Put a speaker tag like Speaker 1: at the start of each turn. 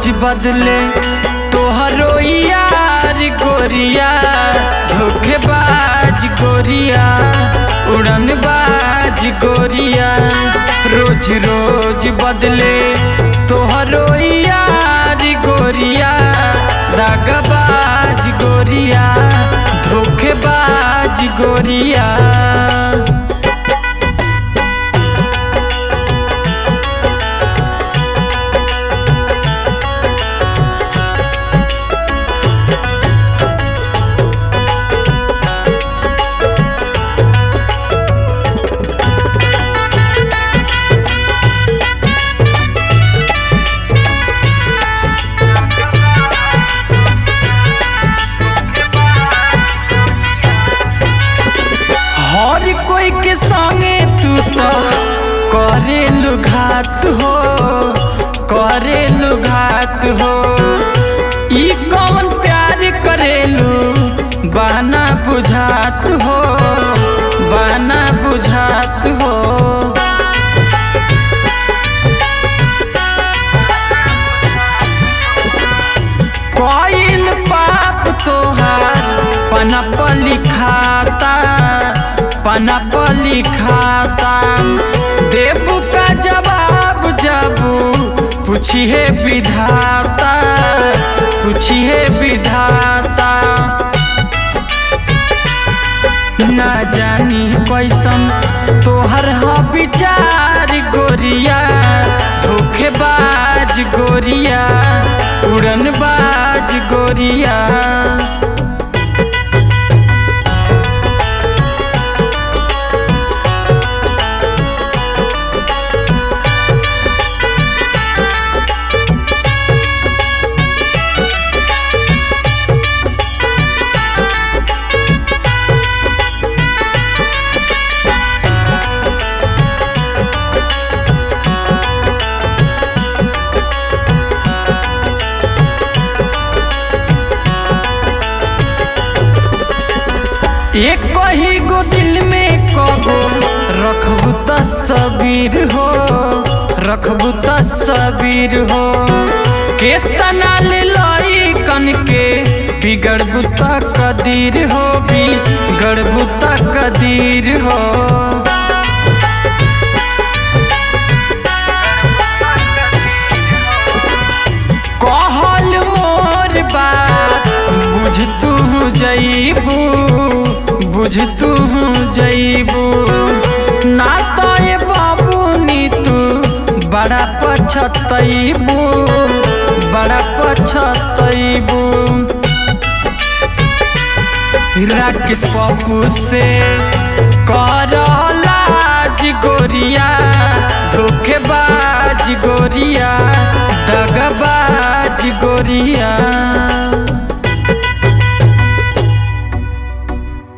Speaker 1: रोज बदले तोहरो यार गोरिया धोखेबाज गोरिया उड़नबाज गोरिया रोज रोज बदले तोहरो यार गोरिया दागबाज गोरिया धोखेबाज गोरिया हर कोई के संगे तू तो करेलु घात हो करेलु घात हो ई कौन प्यार करेलु बाना बुझात हो बाना बुझात हो कोइल पाप तोहार पनप लिखाता पनप लिखाता देबू का जवाब जबू पूछिए विधाता पूछिए विधाता ना जानी कैसन तोहर ह विचार गोरिया धोखेबाज गोरिया उड़नबाज गोरिया एक ही गो दिल में कबो रखबू तस्वीर हो रखबू तस्वीर हो केतना ले लई कन के बिगड़बू त कदीर हो बिगड़बू त कदीर हो कहल मोर बात बुझ तू जईबू बुझ तू जईबू ना तो ये बाबू नी तू बड़ा पछतईबू बड़ा पछतईबू राकेश पप्पू से